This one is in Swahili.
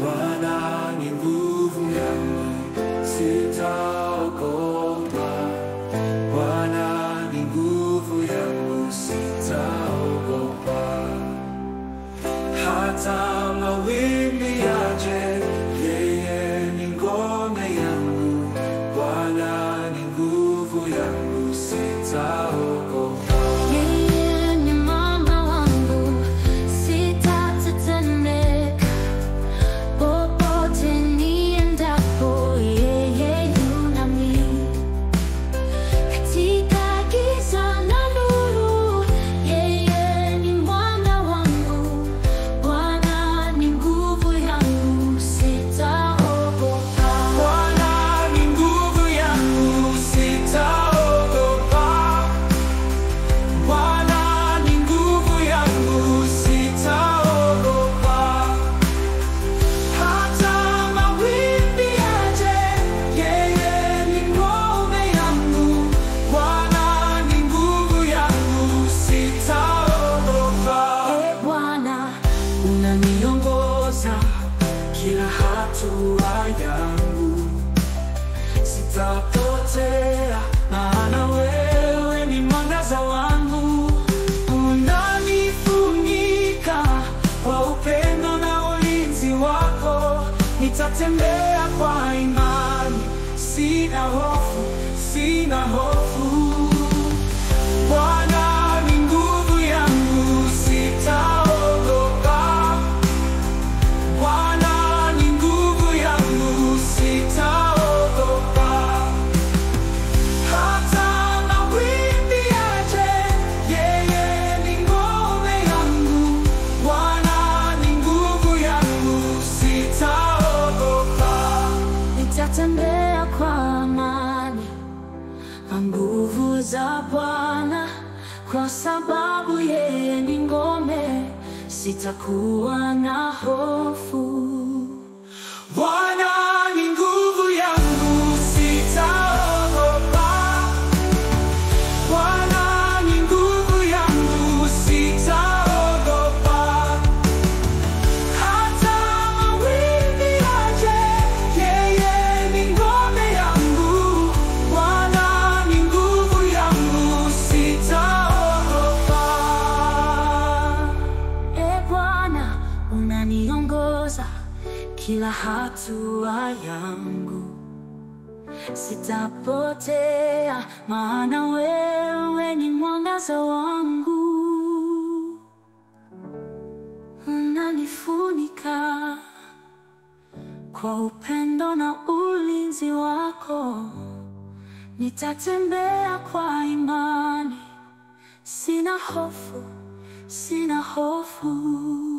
Bwana ni nguvu yangu, sitaogopa. Bwana ni nguvu yangu, sitaogopa. Hata mawimbi yaje, yeye ni ngome yangu. Bwana ni nguvu yangu, sitaogopa. Yeye ni mwamba wangu, sitatetemeka. Popote niendapo, yeye yu nami. Katika giza na nuru, yeye ni mwanga wangu. Bwana ni nguvu yangu, sitaogopa. Bwana ni nguvu yangu, sitaogopa. Bwana ni nguvu yangu, sitaogopa. Hata mawimbi yaje, yeye ni ngome yangu. Bwana ni nguvu yangu, sitaogopa. Ee Bwana, Unaniongoza kila hatua yangu, sitapotea, maana wewe ni mwangaza wangu. Unanifunika kwa upendo na ulinzi wako, nitatembea kwa imani, sina hofu, sina hofu. Bwana ni nguvu yangu, sitaogopa. Bwana ni nguvu yangu, sitaogopa. Hata mawimbi yaje, yeye ni ngome yangu. Bwana ni nguvu yangu, sitaogopa. nitatembea kwa amani kwa nguvu za Bwana, kwa sababu yeye ni ngome, sitakuwa na hofu. Bwana ni nguvu yangu, sitaogopa. Bwana ni nguvu yangu, sitaogopa. Hata mawimbi yaje, yeye ni ngome yangu. Bwana ni nguvu yangu, sitaogopa. E Bwana, unaniongoza kila hatua yangu, sitapotea, maana wewe ni mwangaza wangu, unanifunika kwa upendo na ulinzi wako, nitatembea kwa imani, sina hofu, sina hofu.